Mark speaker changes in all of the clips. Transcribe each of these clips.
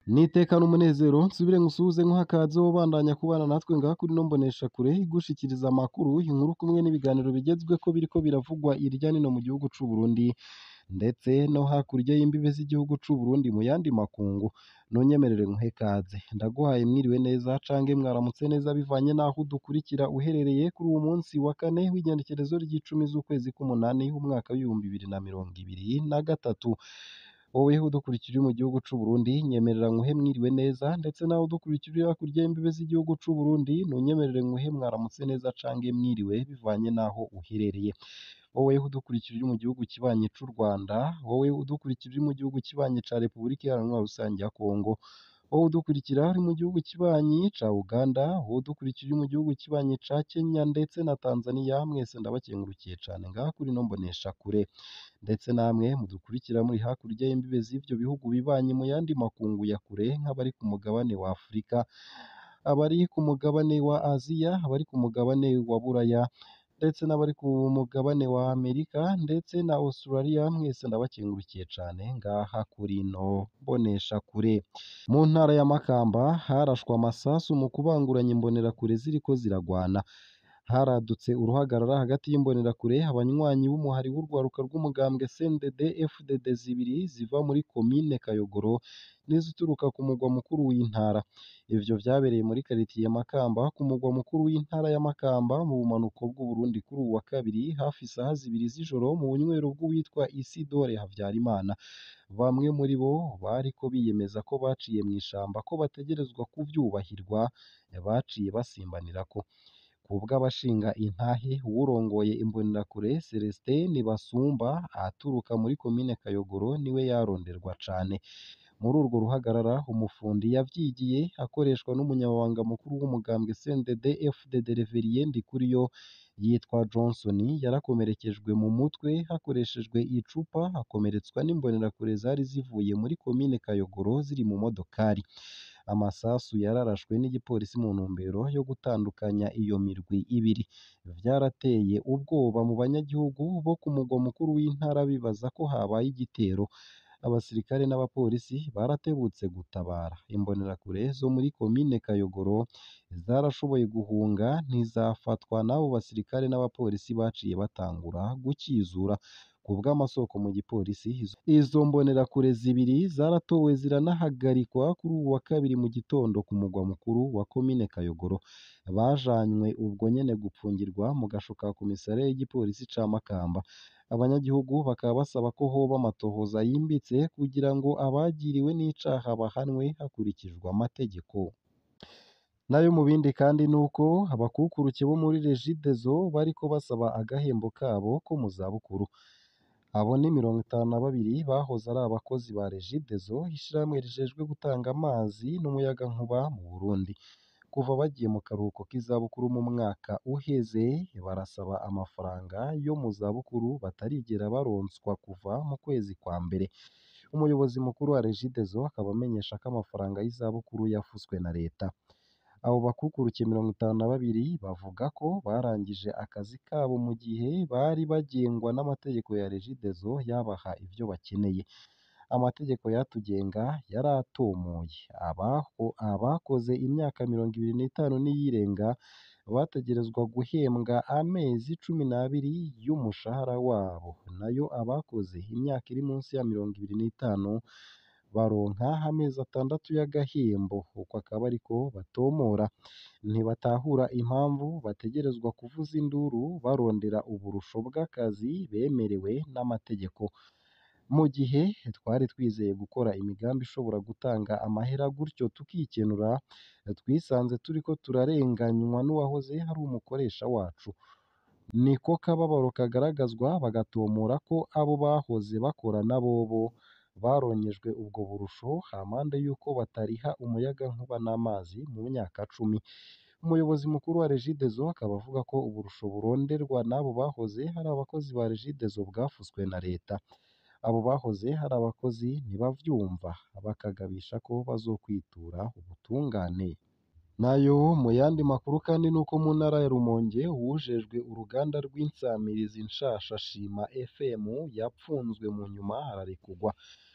Speaker 1: nitekana umunezero nsubire ngusuhuze nkuha akaze wobandanya kubana natwe ngaha kuri ino mboneshakure igushikiriza amakuru inkuru kumwe n'ibiganiro bigezweko biriko biravugwa irya nino mu gihugu c'u Burundi ndetse no hakurya y'imbibe z'igihugu c'u Burundi mu yandi makungu nunyemerere nkuhe kaze ndaguhaye mwiriwe neza cange mwaramutse neza bivanye naho udukurikira uherereye kuri uwu munsi wa kane w'igenekerezo ry'icumi z'ukwezi k'umunani w'umwaka w'ibihumbi bibiri na mirongo ibiri na gatatu wowe udukurikira uri mu gihugu c'u Burundi nyemerera nkuhe mwiriwe neza ndetse nawe udukurikira uri hakurya y'imbibe z'igihugu c'u Burundi nunyemerere nkuhe mwaramutse neza cange mwiriwe bivanye naho uherereye wowe udukurikira uri mu gihugu kibanyi c'u Rwanda wowe udukurikira uri mu gihugu kibanyi ca Repubulika Iharanira Rusange ya Kongo wowe udukurikira uri mu gihugu kibanyi ca Uganda wowe udukurikira uri mu gihugu kibanyi ca Kenya ndetse na Tanzania mwese ndabakengurukiye cane ngaha kuri ino mboneshakure ndetse namwe mudukurikira muri hakurya y'imbibe z'ivyo bihugu bibanyi mu yandi makungu ya kure nk'abari ku mugabane wa Afurika abari ku mugabane wa Aziya abari ku mugabane wa Buraya ndetse n'abari ku mugabane wa Amerika ndetse na Australia mwese ndabakengurukiye cane ngaha kuri ino mboneshakure mu ntara ya Makamba harashwe amasasu mu kubanguranya imbonerakure ziriko ziragwana haradutse uruhagarara hagati y'imbonerakure abanywanyi b'umuhari w'urwaruka rw'umugambwe CNDD FDD zibiri ziva muri komine Kayogoro n'izituruka ku mugwa mukuru w'intara ivyo vyabereye muri karitiye Makamba ku mugwa mukuru w'intara ya Makamba mu bumanuko bw'u Burundi kuri uwu wa kabiri hafi isaha zibiri z'ijoro mu bunywero bw'uwitwa Isidore Havyarimana bamwe muri bo bariko biyemeza ko baciye mw'ishamba ko bategerezwa kuvyubahirwa baciye basimbanirako kubw'abashinga intahe uwurongoye imbonerakure Celestin Nibasumba aturuka muri komine Kayogoro niwe yaronderwa cane muri urwo ruhagarara umufundi yavyigiye akoreshwa n'umunyamabanga mukuru w'umugambwe CNDD FDD Reverien Ndikuriyo yitwa Johnson yarakomerekejwe mu mutwe hakoreshejwe icupa akomeretswa n'imbonerakure zari zivuye muri komine Kayogoro ziri mu modokari amasasu yararashwe n'igipolisi mu ntumbero yo gutandukanya iyo mirwi ibiri vyarateye ubwoba mu banyagihugu bo ku mugwa mukuru w'intara bibaza ko habaye igitero abasirikare n'abapolisi baratebutse gutabara imbonerakure zo muri komine Kayogoro zarashoboye guhunga ntizafatwa n'abo basirikare n'abapolisi baciye batangura gukizura kubw'amasoko mu gipolisi izo mbonerakure zibiri zaratowe ziranahagarikwa kuri uwu wa kabiri mu gitondo ku mugwa mukuru wa komine Kayogoro bajanywe ubwo nyene gupfungirwa mu gasho ka komisariya y'igipolisi ca Makamba abanyagihugu bakaba basaba ko hoba amatohoza yimbitse kugira ngo abagiriwe n'icaha bahanwe hakurikijwe amategeko nayo mu bindi kandi nuko abakukuruke bo muri Regideso bariko basaba agahembo kabo ko mu zabukuru abo ni mirongo itanu na babiri bahoze ari abakozi ba Regideso ishirahamwe rijejwe gutanga amazi n'umuyagankuba mu Burundi kuva bagiye mu karuhuko k'izabukuru mu mwaka uheze barasaba amafaranga yo mu zabukuru batarigera baronswa kuva mu kwezi kwa mbere umuyobozi mukuru wa Regideso akaba amenyesha ko amafaranga y'izabukuru yafuswe na leta abo bakukuruke mirongo itanu na babiri bavuga ko barangije akazi kabo mu gihe bari bagengwa n'amategeko ya Regideso yabaha ivyo bakeneye amategeko yatugenga yaratomoye abaho abakoze imyaka mirongo ibiri n'itanu n'iyirenga bategerezwa guhembwa amezi cumi n'abiri y'umushahara wabo nayo abakoze imyaka iri munsi ya mirongo ibiri n'itanu baronka amezi atandatu y'agahembo uko akaba ariko batomora ntibatahura impamvu bategerezwa kuvuza induru barondera uburusho bw'akazi bemerewe n'amategeko mu gihe twari twizeye gukora imigambi ishobora gutanga amahera gutyo tukikenura twisanze turiko turarenganywa n'uwahoze ari umukoresha wacu niko kababaro kagaragazwa bagatomora ko abo bahoze bakorana bobo baronyejwe ubwo burusho hampande y'uko batariha umuyagankuba n'amazi mu myaka cumi umuyobozi mukuru wa Regideso akaba avuga ko uburusho buronderwa n'abo bahoze hari abakozi ba Regideso bwafuswe na leta abo bahoze hari abakozi ntibavyumva bakagabisha ko bazokwitura ubutungane nayo mu yandi makuru kandi nuko mu ntara ya Rumonge uwujejwe uruganda rw'insamirizi nshasha Shima FM yapfunzwe mu nyuma ararekurwa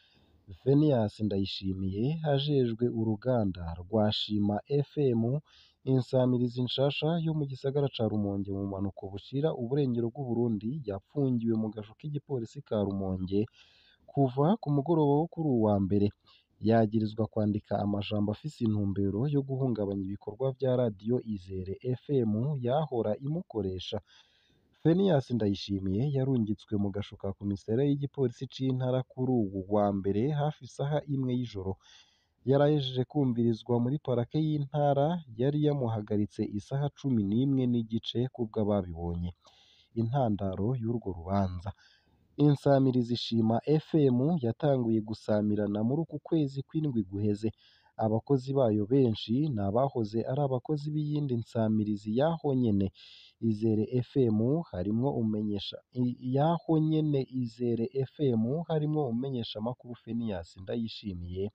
Speaker 1: Phineas Ndayishimiye ajejwe uruganda rwa Shima FM insamirizi nshasha yo mu gisagara ca Rumonge mu bumanuko bushira uburengero bw'Uburundi yapfungiwe mu gasho k'igipolisi ka Rumonge kuva ku mugoroba wo kuri uwu wa mbere yagirizwa kwandika amajambo afise intumbero yo guhungabanya ibikorwa vya radiyo Izere FM yahora imukoresha Phineas Ndayishimiye yarungitswe mu gasho ka komisariya y'igipolisi c'intara kuri uwu wa mbere hafi isaha imwe y'ijoro yarahejeje kumvirizwa muri parake y'intara yari yamuhagaritse isaha cumi n'imwe n'igice kubwo ababibonye intandaro y'urwo rubanza insamirizi Shima FM yatanguye gusamirana muri uku kwezi kw'indwi guheze abakozi bayo benshi ni abahoze ari abakozi b'iyindi nsamirizi yaho nyene Izere FM harimwo umenyesha yaho nyene Izere FM harimwo umenyesha makuru Phineas Ndayishimiye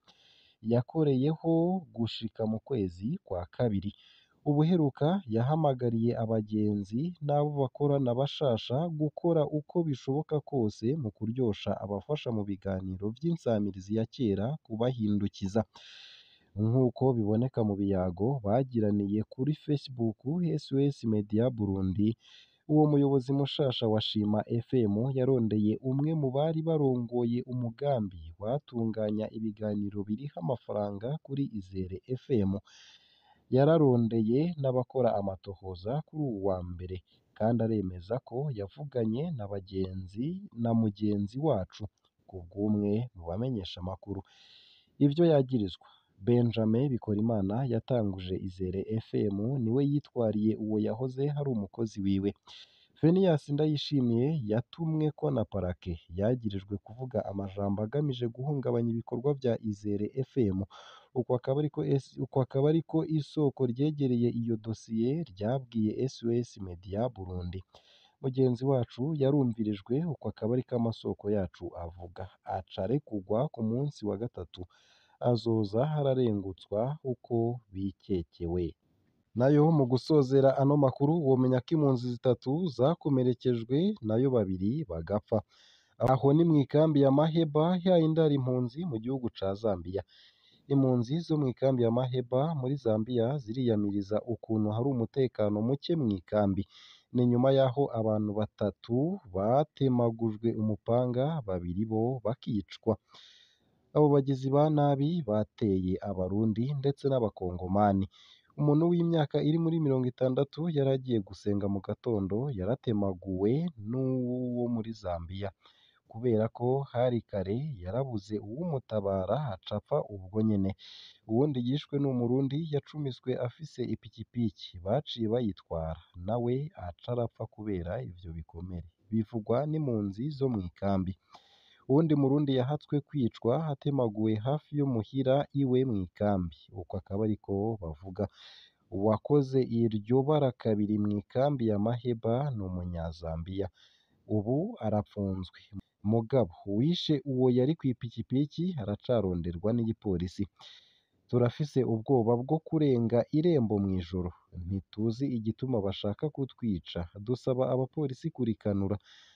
Speaker 1: yakoreyeho gushika mu kwezi kwa kabiri ubuheruka yahamagariye abagenzi n'abo bakorana bashasha gukora uko bishoboka kose mu kuryosha abafasha mu biganiro vy'insamirizi ya kera kubahindukiza nk'uko biboneka mu biyago bagiraniye kuri Facebook SOS Media Burundi uwo muyobozi mushasha wa Shima FM yarondeye umwe mu bari barongoye umugambi watunganya ibiganiro biriha amafaranga kuri Izere FM yararondeye n'abakora amatohoza kuri uwu wa mbere kandi aremeza ko yavuganye na bagenzi na mugenzi wacu kubw'umwe mu bamenyesha amakuru ivyo yagirizwa Benjamin Bikorimana yatanguje Izere FM niwe yitwariye uwo yahoze hari umukozi wiwe Phineas Ndayishimiye yatumweko na parake yagirijwe kuvuga amajambo agamije guhungabanya ibikorwa vya Izere FM uko akaba ariko uko akaba ariko isoko ryegereye iyo dosiye ryabwiye SOS Media Burundi mugenzi wacu yarumvirijwe uko akaba ariko amasoko yacu avuga aca arekugwa ku munsi wa gatatu azoza hararengutswa uko bikekewe nayo mu gusozera ano makuru womenya ko impunzi zitatu zakomerekejwe nayo babiri bagapfa aho ni mu ikambi ya Maheba yayindara impunzi mu gihugu ca Zambia impunzi zo mu ikambi ya Maheba muri Zambia ziriyamiriza ukuntu hari umutekano muke mu ikambi ni nyuma y'aho abantu batatu batemagujwe umupanga babiri bo bakicwa abo bagizi ba nabi bateye abarundi ndetse n'abakongomani umuntu w'imyaka iri muri mirongo itandatu yari agiye gusenga mu gatondo yaratemaguwe n'uwo muri Zambia kubera ko hari kare yarabuze uwumutabara aca apfa ubwo nyene uwundi yishwe ni umurundi yacumiswe afise ipikipiki baciye bayitwara nawe aca arapfa kubera ivyo bikomere bivugwa n'impunzi zo mu ikambi uwundi murundi yahatswe kwicwa atemaguwe hafi yo muhira iwe mu ikambi uko akaba ariko bavuga uwakoze iryo bara kabiri mu ikambi ya Maheba ni umunyazambiya ubu arapfunzwe mugabo uwishe uwo yari kw'ipikipiki aracaronderwa n'igipolisi turafise ubwoba bwo kurenga irembo mw'ijoro ntituzi igituma bashaka kutwica dusaba abapolisi kurikanura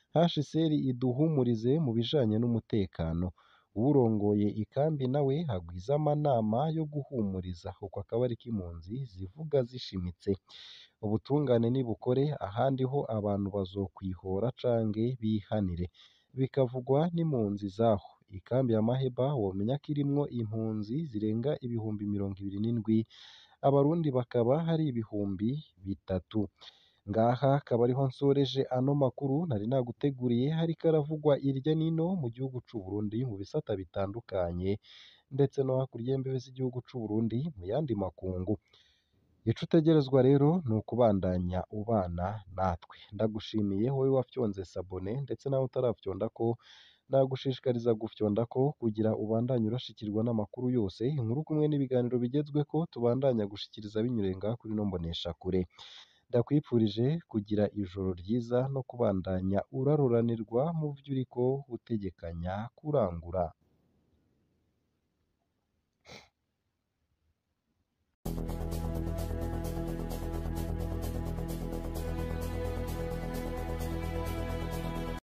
Speaker 1: HCR iduhumurize mu bijanye n'umutekano uwurongoye ikambi nawe hagwiza amanama yo guhumuriza uko akaba ariko impunzi zivuga zishimitse ubutungane nibukore ahandi ho abantu bazokwihora canke bihanire bikavugwa n'impunzi zaho ikambi ya Maheba womenya ko irimwo impunzi zirenga ibihumbi mirongo ibiri n'indwi abarundi bakaba hari ibihumbi bitatu ngaha akaba ariho nsoreje ano makuru nari naguteguriye hariko aravugwa irya nino mu gihugu c'u Burundi mu bisata bitandukanye ndetse no hakurya y'imbibe z'igihugu c'u Burundi mu yandi makungu ico utegerezwa rero ni ukubandanya ubana natwe ndagushimiye wowe wafyonze sabone ndetse nawe utarafyondako nagushishikariza gufyondako kugira ubandanye urashikirwa n'amakuru yose inkuru kumwe n'ibiganiro bigezweko tubandanya gushikiriza binyuriye ngaha kuri ino mboneshakure ndakwifurije kugira ijoro ryiza no kubandanya uraruranirwa mu vyo uriko utegekanya kurangura